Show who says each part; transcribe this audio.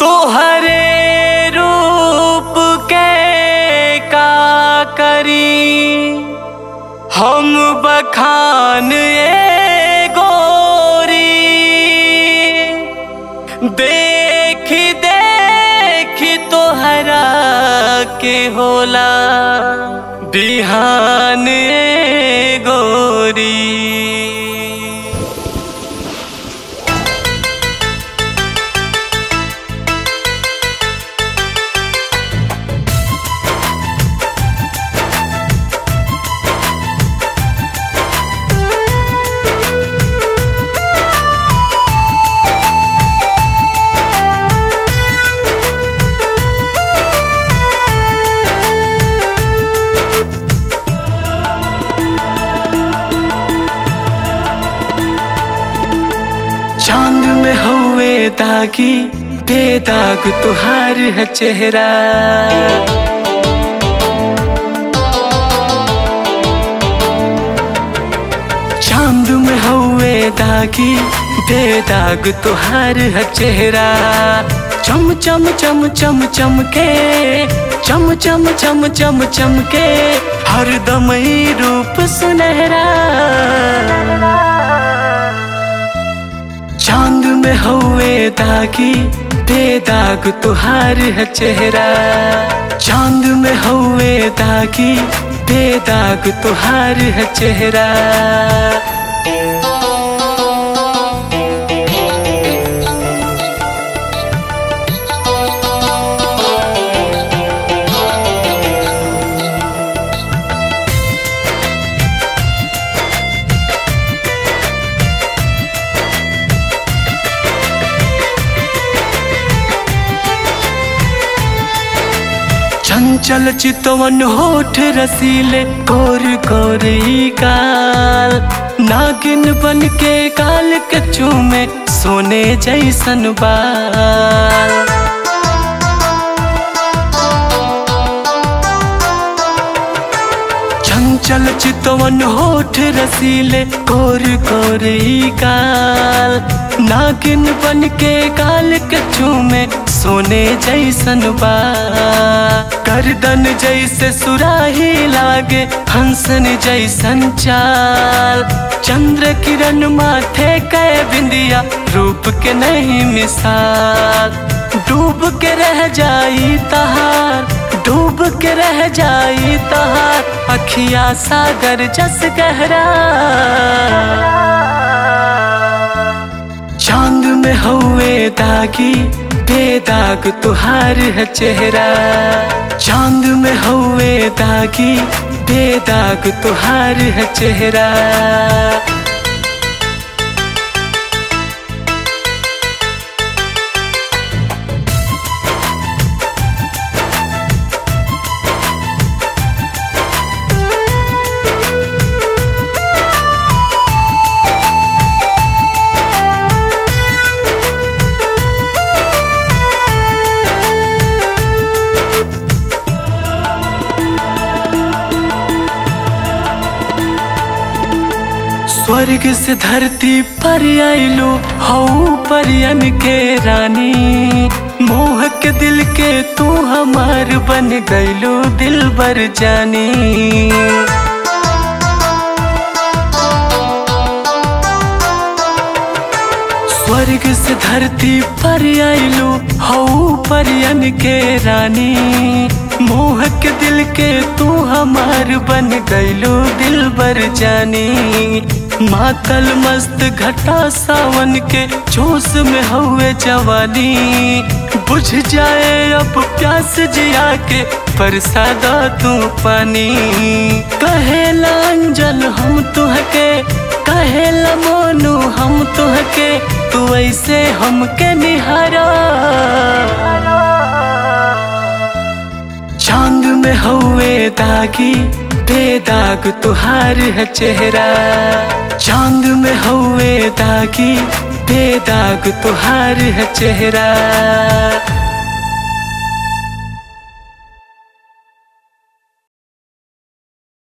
Speaker 1: तोहरे रूप के का करी हम बखान ए गोरी देख देख तोहरा के होला बिहान ए गोरी चांद में हुए दागी बेदाग तुहार है चेहरा चांद में हुए दागी बेदाग तुहार है चेहरा चम चम चम चम चम के चम चम चम चम चम के हर दम ही रूप सुनहरा चांद में हुए दागी बेदाग तुहार है चेहरा चांद में हुए दागी बेदाग तुहार है चेहरा चंचल चितवन होठ रसीले कोर कोरी काल नागिन बन के काल के चूमे सोने जैसन बाल चंचल चितवन होठ रसीले कोर कोरी काल नागिन बन के काल के चूमे सोने जैसन बा गर्दन जैसे सुराही लागे हंसन जैसन चाल चंद्र किरण माथे कै बिंदिया रूप के नहीं मिसाल डूब के रह जाई तहार डूब के रह जाई तहार अखिया सागर जस गहरा चांद में हुए दागी बेदाग तुहार है चेहरा चांद में हुए दागी बेदाग तुहार है चेहरा स्वर्ग से धरती पर आइलो हऊ परियन के रानी मोह के दिल के तू हमार बन गइलो दिल बर जानी स्वर्ग से धरती पर आइलो हऊ परियन के रानी मोह के दिल के तू हमार बन गइलो दिल बर जानी मातल मस्त घटा सावन के जोश में हुए जवानी बुझ जाए अब प्यास जिया के परसादा तू पानी कहेला अंजल हम तुहके कहेला मोनू हम तुहके तू ऐसे हमके निहारा चांद में हुए दागी बेदाग तुहार है चेहरा चांद में हुए दागी बेदाग तुहार है चेहरा